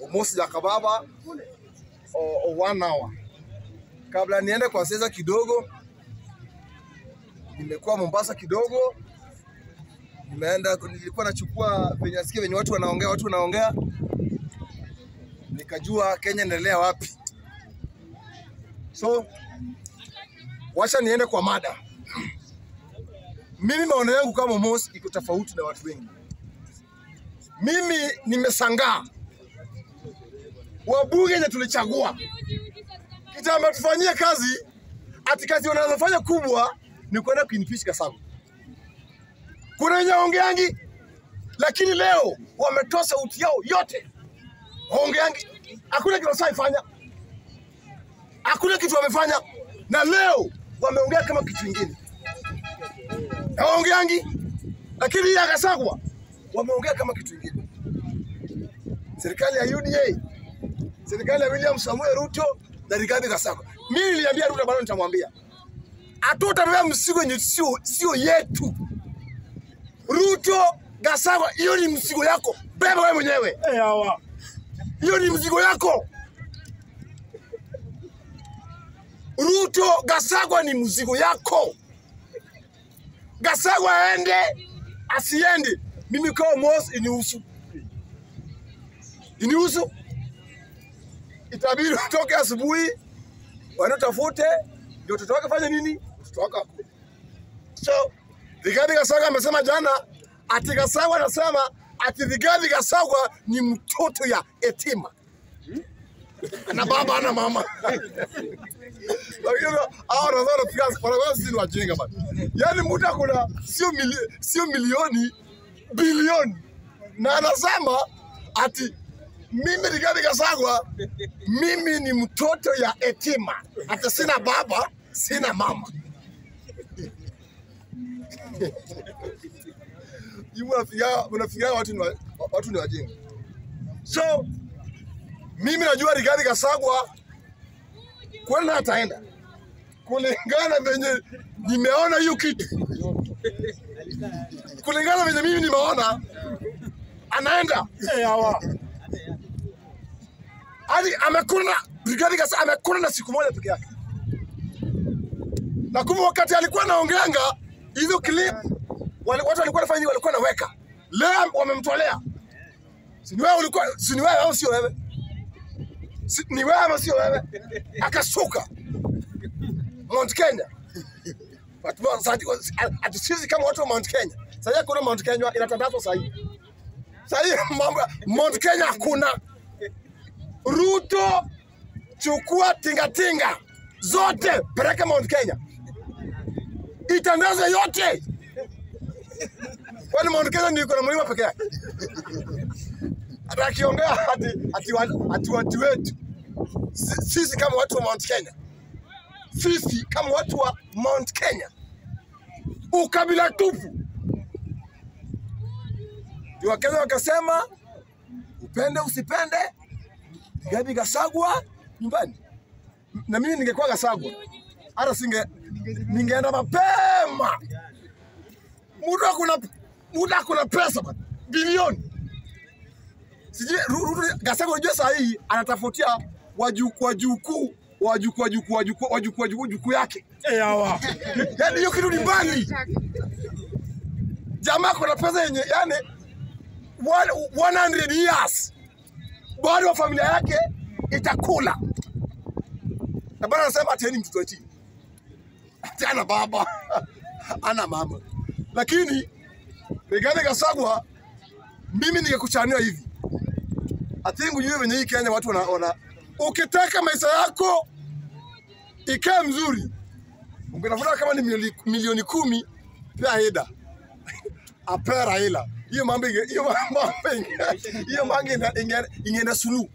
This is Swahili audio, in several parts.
Mosi Jakababa o, o one hour. Kabla niende kwa siasa kidogo, nimekuwa Mombasa kidogo, nimeenda nilikuwa nachukua venye nasikia venye watu wanaongea, watu wanaongea, nikajua Kenya inaendelea wapi. So wacha niende kwa mada. Mimi maono yangu kama Mosi iko tofauti na watu wengi. Mimi nimesangaa wabunge yenye tulichagua kitamba tufanyie kazi, ati kazi wanazofanya kubwa ni kwenda kuimpeach Kasargo. Kuna wenye ongeangi, lakini leo wametoa sauti yao yote, ongeangi, hakuna kitu wasaifanya, hakuna kitu wamefanya, na leo wameongea kama kitu kingine, hawaongeangi, lakini hii ya Kasargo wameongea kama kitu kingine. Serikali ya UDA, serikali ya William Samuel Ruto na Rigathi Gachagua. Mimi niliambia Ruto bado nitamwambia. Hatutabeba mzigo yenye sio sio yetu. Ruto Gachagua, hiyo ni mzigo yako. Beba wewe mwenyewe. Eh, hawa. Hiyo ni mzigo yako. Ruto Gachagua ni mzigo yako. Gachagua aende asiende, mimi kama Mos inihusu, inihusu. Itabidi utoke asubuhi, waende utafute, ndio mtoto wake fanye nini, mtoto wake akule. So Rigathi Gachagua amesema jana ati Gachagua anasema ati Rigathi Gachagua ni mtoto ya etima na baba ana mama. Lakini hao wanasema wanafikia wanakuwa sisi ni wajinga bana. Yaani mtu akuna sio mili, sio milioni bilioni na anasema ati mimi Rigathi Gachagua mimi ni mtoto ya etima, ati sina baba sina mama. Hivi unafikiria unafikiria watu ni wa- watu ni wajinga. So mimi najua Rigathi Gachagua kwenda ataenda kulingana venye nimeona hiyo kitu, kulingana venye mimi nimeona anaenda Eh, hawa. hadi amekuna Rigathi Gachagua amekuna na siku moja peke yake, na kumbe wakati alikuwa anaongeanga hizo clip wale, watu walikuwa wanafanya nini? walikuwa naweka leo wamemtolea. Si ni wewe ulikuwa, si ni wewe au sio wewe? Si, ni wewe ama sio wewe? Akasuka Mount Kenya. Watu wa- sasa- ati sisi kama watu wa Mount Kenya. Sasa kuna Mount Kenya inatandazwa sasa hivi. Sasa hivi mambo ya- Mount Kenya hakuna. Ruto chukua tingatinga zote peleka Mount Kenya. Itandaze yote. Kwani Mount Kenya ndio iko na mlima peke yake? Hata akiongea ati ati wa- ati watu wetu Si- sisi kama watu wa Mount Kenya, sisi kama watu wa Mount Kenya, ukabila tupu. Ndio Wakenya wakasema upende usipende, Rigathi Gachagua nyumbani. Na mimi ningekuwa Gachagua, hata singe ningeenda mapema. Mtu akuna mtu akuna pesa bana, bilioni sijui Ru- Ruto Gachagua, unajua saa hii anatafutia wajukuu wajukuu wajukuu wajukuu wajukuu wajukuu wajukuu jukuu yake, Eh, hawa. yaani hiyo kitu ni mbali. Jamaa kuna pesa yenye yani 100 years bado wa familia yake itakula, na bado anasema ati yeye ni mtoto wa chini, ati ana baba ana mama. Lakini Rigathi Gachagua, mimi ningekuchania hivi I think ujue venye hii Kenya watu wana, wana ukitaka maisha yako ikae mzuri, ungetafuta kama ni milioni, milioni kumi pia Heda apea Raila hiyo mambo inge- hiyo mambo inge- hiyo mambo inge- inge- ingeenda suluhu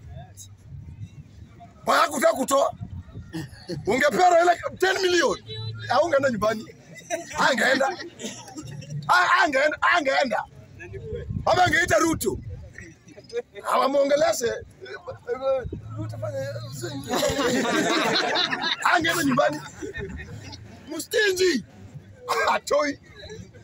mpaka kutaka kutoa ungepea Raila 10 milioni au ungeenda nyumbani, angeenda A- angeenda angeenda ama angeita Ruto awamwongeleshe Ruto fanya angeenda nyumbani mstinji atoi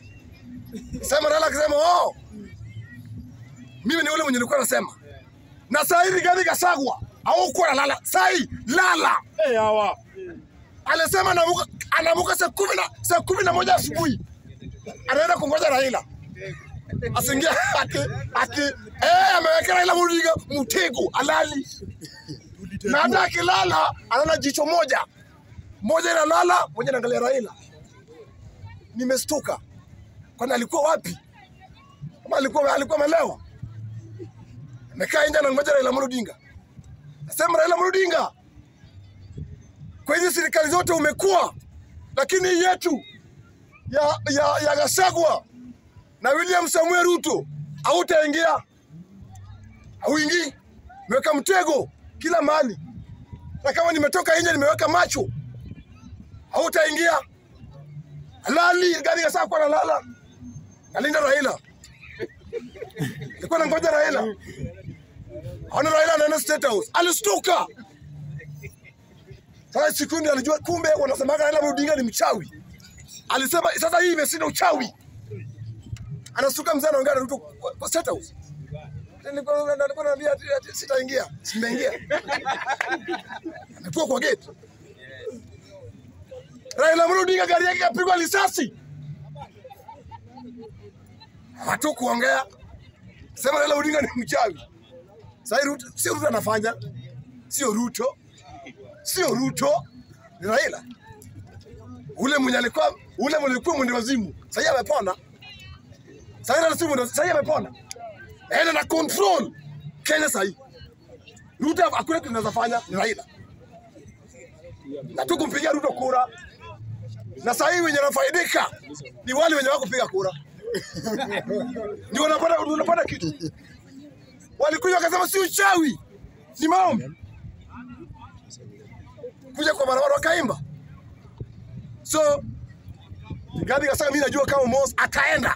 sema Raila akisema oh, mimi ni ule mwenye nilikuwa nasema na saa hii Rigathi Gachagua haukuwa na lala, saa hii lala. Eh, hawa. Alisema anamuka anamuka saa kumi na saa kumi na moja asubuhi anaenda kungoja Raila asingia ati ati eh, ameweka Raila Odinga mtego alali, na hata akilala anaona jicho moja moja inalala, moja inaangalia Raila. Nimestuka, kwani alikuwa wapi? Kama alikuwa alikuwa amelewa, amekaa nje anangoja Raila Amolo Odinga. Nasema Raila Amolo Odinga, kwa hizi serikali zote umekuwa, lakini hii yetu ya, ya, ya Gachagua na William Samuel Ruto hautaingia, hauingii. Nimeweka mtego kila mahali, na kama nimetoka nje nimeweka macho, hautaingia. Halali gari Gachagua kwa nalala, nalinda Raila, nilikuwa nangoja Raila, aona Raila anaenda State House, alistuka. Sasa sikundi alijua kumbe wanasemaga Raila Odinga ni mchawi. Alisema sasa hii imeshinda uchawi. Anasuka mzee anaongea na Ruto kwa kwa State House. Nilikuwa nilikuwa naambia ati- ati sitaingia, simeingia. Ametua kwa gate. Raila Amolo Odinga gari yake kapigwa risasi. Hatu kuongea. Sema Raila Odinga ni mchawi. Sasa hii Ruto sio Ruto anafanya. Sio Ruto sio Ruto, ni Raila ule mwenye alikuwa ule mwenye alikuwa mwende wazimu, sasa amepona. Sasa Raila si mwende, sasa amepona, aenda na control Kenya sasa hii. Ruto hakuna kitu anaweza fanya, ni Raila na tu kumpigia Ruto kura, na sasa hii wenye wanafaidika ni wale wenye wako kupiga kura ndio wanapata wanapata kitu. Walikuja wakasema si uchawi, ni maombi kuja kwa barabara wakaimba. So Rigathi Gachagua mimi najua kama Mos ataenda,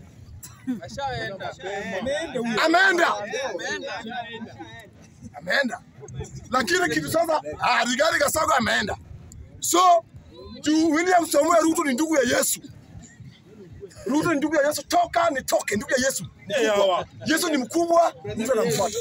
ameenda, ameenda, lakini kitu sasa, ah, Rigathi Gachagua ameenda. So juu William Samuel Ruto ni ndugu ya Yesu. Ruto ni ndugu ya Yesu, toka nitoke, ndugu ya Yesu. ni Eh, mkubwa. hawa. Yesu ni mkubwa, mtu anamfuata.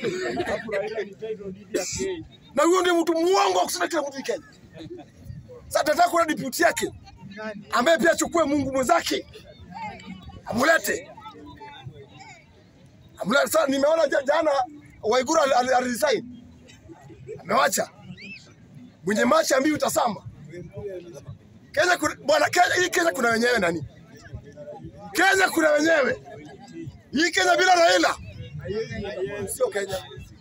na huyo ndio mtu muongo wa kusema kila mtu ni Kenya. Sasa tunataka kuona deputy yake ambaye pia achukue Mungu mwenzake amulete amulete. Sasa nimeona ja- jana Waiguru ali- ali- aliresign, amewacha mwenye machi ambii utasamba Kenya. kuna- Bwana Kenya, hii Kenya kuna wenyewe nani? Kenya kuna wenyewe. Hii Kenya bila Raila sio Kenya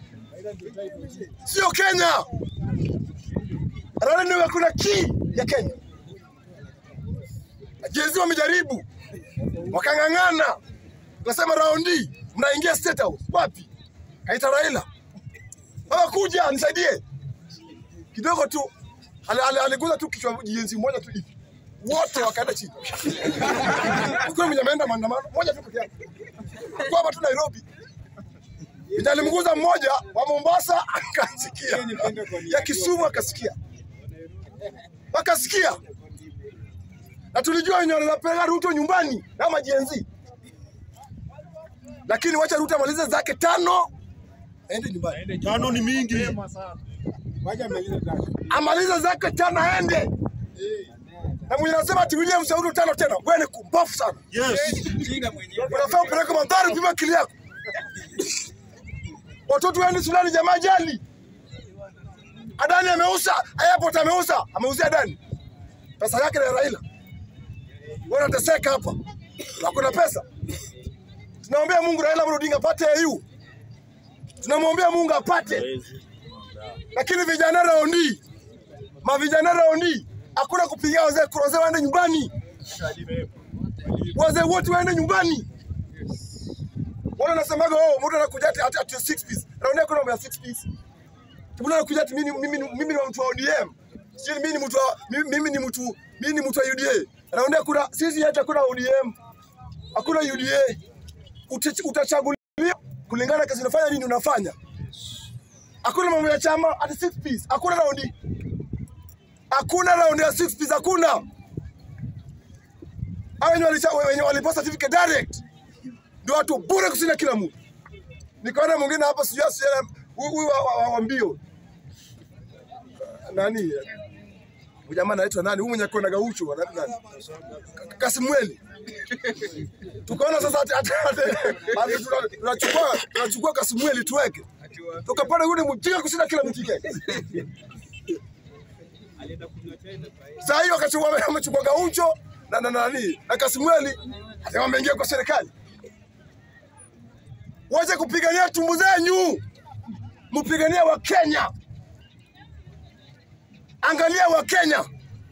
sio Kenya. Raila ndio kuna key ya Kenya. Jezi wamejaribu wakang'ang'ana, wakasema raundi mnaingia State House. Wapi? Kaita Raila, baba kuja nisaidie kidogo tu. Ali- ali- Aliguza tu kichwa jenzi moja tu hivi, wote wakaenda chini. Hakuna mwenye ameenda maandamano, moja tu peke yake, kwa hapa tu Nairobi Mwenye alimguza mmoja wa Mombasa akasikia, ya Kisumu akasikia, wakasikia, na tulijua wenye wanapeleka Ruto nyumbani na majenzi, lakini wacha Ruto amalize zake tano aende nyumbani, Tano ni mingi. amalize zake tano aende. Na mwenye anasema ati William Samoei tano tena, wewe ni kumbafu sana, Yes. unafaa upeleke mandhari, pima akili yako. Watoto waende shuleni, jamaa jali. Adani ameuza, airport ameuza, ameuzia Adani pesa yake na Raila. Wewe unateseka hapa, hakuna pesa. Tunaombea Mungu Raila Amolo Odinga apate AU, tunamwombea Mungu apate, lakini vijana raundi, mavijana raundi, hakuna kupigia wazee kura, wazee waende nyumbani, wazee wote waende nyumbani. Wale nasemaga oh, mtu anakuja ati ati ati six piece. Raundi kuna mambo ya six piece. Mtu anakuja ati mimi mimi mimi ni mtu wa ODM. Sio mimi ni mtu wa mimi mimi ni mtu mimi ni mtu wa UDA. Raundi kuna sisi hata kuna ODM. Hakuna UDA. Uta- Utachaguliwa kulingana na kazi unafanya nini unafanya. Hakuna mambo ya chama ati six piece. Hakuna raundi. Hakuna raundi ya six piece hakuna. Hao wenye walisha wenye waliposta certificate direct ndio watu bure kushinda kila mtu. nikaona mwingine hapa sijui asiye huyu wa, wa, wa, wa mbio nani huyu jamaa anaitwa nani? Huyu mwenye kona gaucho anaitwa nani? Ka- Kasimweli. Tukaona sasa ati ati ati- ati tuna- tunachukua tunachukua Kasimweli tuweke. Tukapata yule mjinga kushinda kila mjinga. Sasa hiyo akachukua amechukua gaucho na na nani na Kasimweli ati wameingia kwa serikali. Wache kupigania tumbu zenyu, mpigania wa Kenya. Angalia wa Kenya,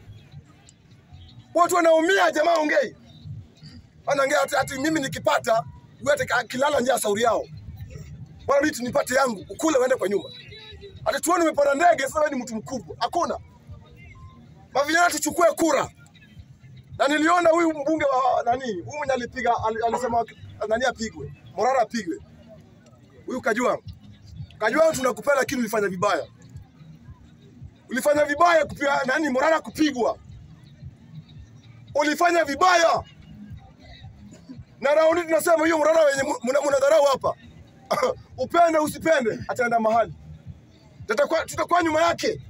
watu wanaumia. Jamaa ongei, anaongea ati, ati mimi nikipata wewe ati kilala njaa sauri yao, bwana mimi nipate yangu ukule uende kwa nyumba. Ati tuone umepanda ndege sasa, wewe ni mtu mkubwa. Hakuna mavijana, tuchukue kura. Na niliona huyu mbunge wa nani, huyu mwenye alipiga ali- alisema nani apigwe, Morara apigwe, huyu Kajwang. Kajwang tunakupenda, lakini ulifanya vibaya ulifanya vibaya kupia, nani Morara kupigwa, ulifanya vibaya. Na raundi tunasema hiyo Morara wenye mna- mnadharau hapa upende usipende, ataenda mahali, tutakuwa tutakuwa nyuma yake.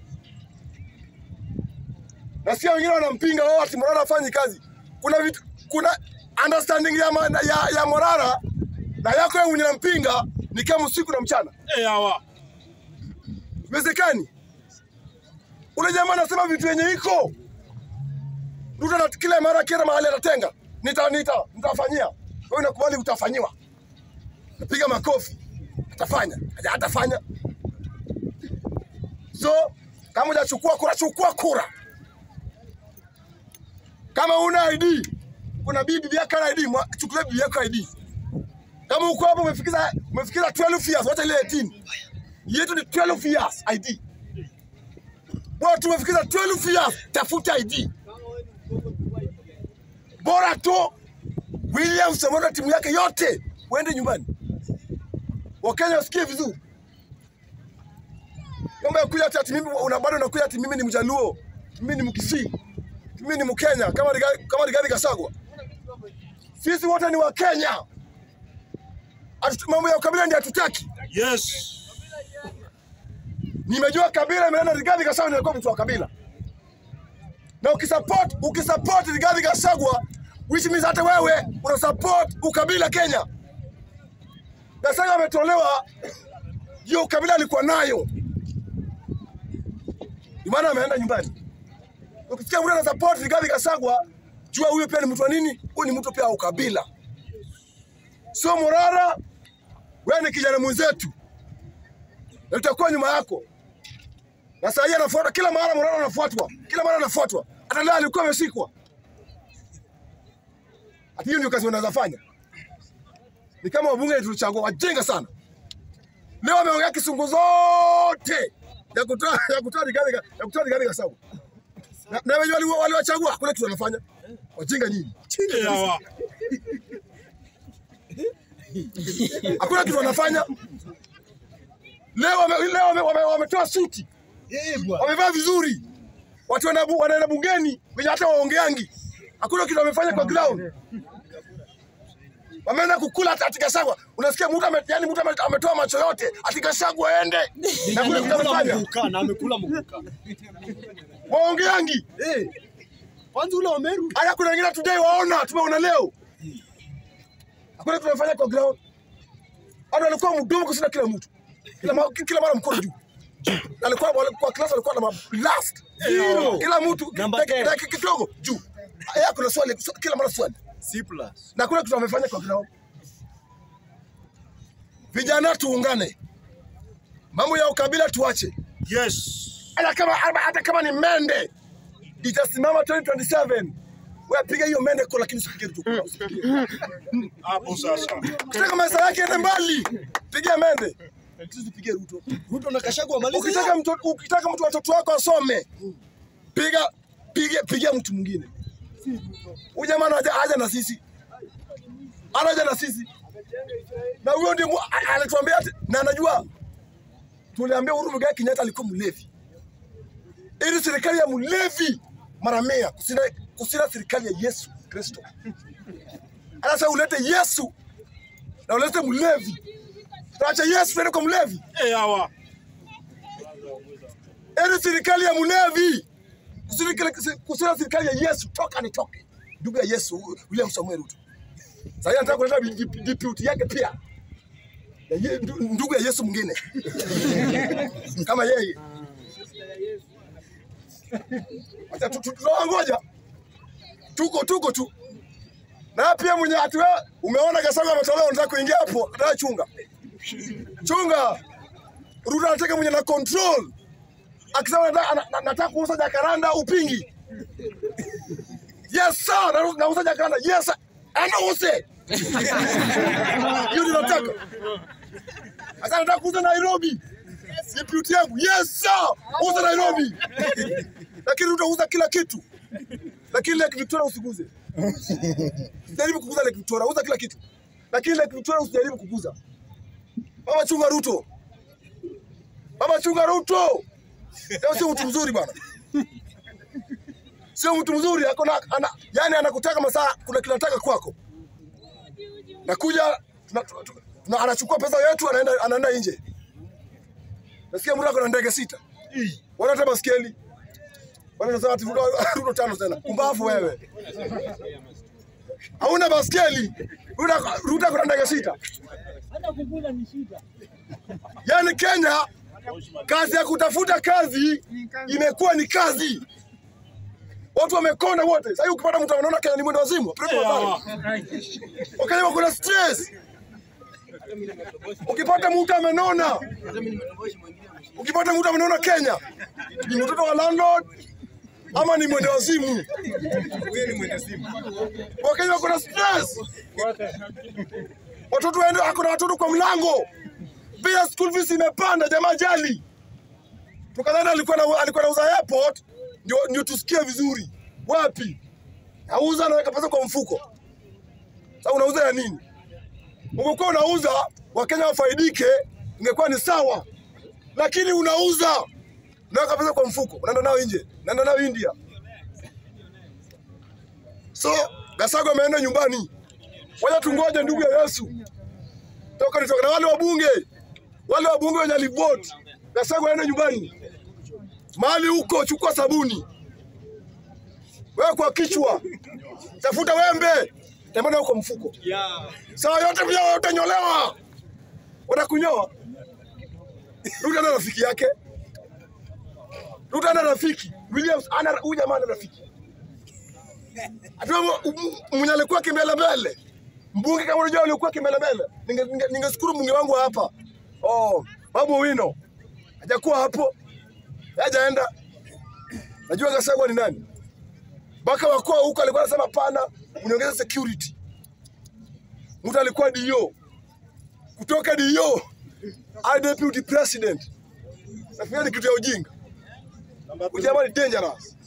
Nasikia wengine wanampinga wao ati Morara afanyi kazi. Kuna vitu, kuna understanding ya, ma- ya, ya Morara na yako wewe mwenye nampinga ni kama usiku na mchana, Eh, hawa. iwezekani. Ule jamaa anasema vitu yenye iko Ruto na kila mara kila mahali atatenga, nita nita nitafanyia wewe, unakubali utafanyiwa, napiga makofi, atafanya haja atafanya. So kama hujachukua kura, chukua kura. Kama una ID, kuna bibi yako ana ID, mwa- chukulia bibi yako ID. Kama uko hapo umefikiza umefikiza 12 years, wacha ile 18 yetu ni 12 years ID. Watu wamefikiza 12 years, tafuta ID. Bora tu William Samoei na timu yake yote uende nyumbani. Wakenya wasikie vizuri. Kama ya kuja ati ati mimi una bado unakuja ati mimi ni Mjaluo, mimi ni Mkisii, mimi ni Mkenya kama Rigathi kama Rigathi Gachagua. Sisi wote ni Wakenya. Atu- Mambo ya ukabila ndio hatutaki. Yes. Nimejua kabila imeenda Rigathi Gachagua ndio alikuwa mtu wa kabila. Na ukisupport ukisupport Rigathi Gachagua which means hata wewe una support ukabila Kenya. Gachagua ametolewa hiyo ukabila alikuwa nayo. Ndio maana ameenda nyumbani. Ukisikia mtu ana support Rigathi Gachagua, jua huyo pia ni mtu wa nini? Huyo ni mtu pia wa ukabila. Sio Morara, wewe ni kijana mwenzetu na tutakuwa nyuma yako. Na saa hii anafuata kila mara, Morara anafuatwa kila mara, anafuatwa hata leo alikuwa ameshikwa. Ati hiyo ndio kazi wanaweza fanya? Ni kama wabunge tulichagua wajinga sana. Leo wameongea kisungu zote ya kutoa ya kutoa Rigathi Ga- ya kutoa Rigathi Gachagua na, na wenye wali- waliwachagua kuna kitu wanafanya wajinga nyinyi, Eh, hawa. hakuna kitu wanafanya. Leo wame, leo wame, wame, wametoa suti wamevaa vizuri, watu wana- wanaenda bungeni wenye hata waongeangi, hakuna kitu wamefanya kwa ground. Wameenda kukula ati ati Gachagua, unasikia mtu ame, yani mtu ame- ametoa macho yote ati Gachagua aende, na kuna kitu amekula amefanya mkuka na amekula mkuka. waongeangi. Eh. Kwanza ule wa Meru. Haya, kuna wengine hatujai waona, tumeona leo, hakuna kitu wamefanya kwa ground. Hata alikuwa mdomo kushinda kila mtu, kila mara, kila mara mkono juu alikuwa wale- kwa class alikuwa na blast Zero. kila mtu Number dakika 10. dakika kidogo juu ya kuna swali swa- kila mara swali C plus. na kuna kitu wamefanya kwa ground. Vijana tuungane, mambo ya ukabila tuache. Yes. Hata kama hata kama ni mende itasimama 2027 wewe piga hiyo mende kwa, lakini usipige Ruto kura, usipige. Hapo sasa. Ukitaka maisha yake ende mbali, pigia mende, lakini usipige Ruto. Ruto na Gachagua maliza. Ukitaka mtu ukitaka mtu watoto wako asome, piga piga pigia mtu mwingine. Huyu jamaa anaja haja na sisi, anaja na sisi, na huyo ndio mu- a- alituambia ati- na anajua tuliambia Uhuru Muigai Kenyatta alikuwa mlevi, ili serikali ya mlevi mara mia kusina, kusina serikali ya Yesu Kristo. Sasa ulete Yesu na ulete mlevi, Tuache Yesu tuende kwa mlevi. Eh, hawa. Yaani serikali ya mlevi. Serikali- Kusema serikali ya Yesu toka nitoke. Ndugu ya Yesu William Samuel Ruto. Sasa yeye anataka kuleta DP deputy yake pia. Ya ye- ndu- Ndugu ya Yesu mwingine. Kama yeye. Acha tu- tu- tunawangoja. Tuko tuko tu. Na pia mwenye ati wewe umeona Gasanga ametolewa unataka kuingia hapo, nataka chunga. Chunga. Ruto anataka mwenye na control. Akisema nataka ana- na- nataka kuuza jacaranda upingi. Yes sir, na- nauza jacaranda. Yes sir. Anauze. Hiyo ndio nataka. Sasa nataka kuuza Nairobi. Deputy yangu. Yes sir. Uza Nairobi. Lakini utauza kila kitu. Lakini Lake Victoria usiguze. Usijaribu kuguza Lake Victoria, uza kila kitu. Lakini Lake Victoria usijaribu kuguza. Mama chunga Ruto. Mama chunga Ruto. Leo sio mtu mzuri bwana. Sio mtu mzuri, ako na ana, yani anakutaka masaa kuna kinataka kwako. Nakuja tuna, tuna, tuna, anachukua pesa yetu anaenda anaenda nje. Nasikia mtu ako na ndege sita. Wana hata baskeli. Wana nasema ati Ruto Ruto tano tena. Kumbavu wewe. Hauna baskeli. Ruto Ruto ako na ndege sita. Hata kukula ni shida. Yaani Kenya kazi ya kutafuta kazi imekuwa ni kazi. Watu wamekonda wote. Sasa hivi ukipata mtu anaona Kenya ni mwendo wazimu, apeleke Eh, pale. hawa. Wakenya wako na stress. Ukipata mtu amenona, ukipata mtu amenona Kenya, ni mtoto wa landlord ama ni mwendo wazimu. Wakenya wako na stress. Watoto waende, ako na watoto kwa mlango, bei ya school fees imepanda, jamaa jali. Tukadhani alikuwa na alikuwa anauza airport, ndio ndio tusikie vizuri. Wapi? Auza anaweka pesa kwa mfuko. Sasa unauza ya nini? Ungekuwa unauza Wakenya wafaidike, ingekuwa ni sawa, lakini unauza unaweka pesa kwa mfuko, unaenda nao nje, unaenda nao India. So Gasago ameenda nyumbani, wacha tungoje ndugu ya Yesu toka nitoka na wale wabunge wale wabunge wenye alivote Gasago aende nyumbani, mahali huko, chukua sabuni wewe kwa kichwa, tafuta wembe, tembea huko mfuko saa yote pia utanyolewa, watakunyoa. Ruto ana rafiki yake, Ruto ana rafiki Williams, ana huyu jamaa ana rafiki Ati wewe m- mwenye alikuwa kimbele mbele, mbunge kama unajua alikuwa kimbele mbele, ningeshukuru ninge, ningeshukuru mbunge wangu wa hapa oh, Babu Wino hajakuwa hapo, hajaenda. Najua Gachagua ni nani, mpaka wakuu huko alikuwa anasema pana, uniongeze security mtu alikuwa DO kutoka DO hadi deputy president. Nafikiri ni kitu ya ujinga. Ujamaa ni dangerous.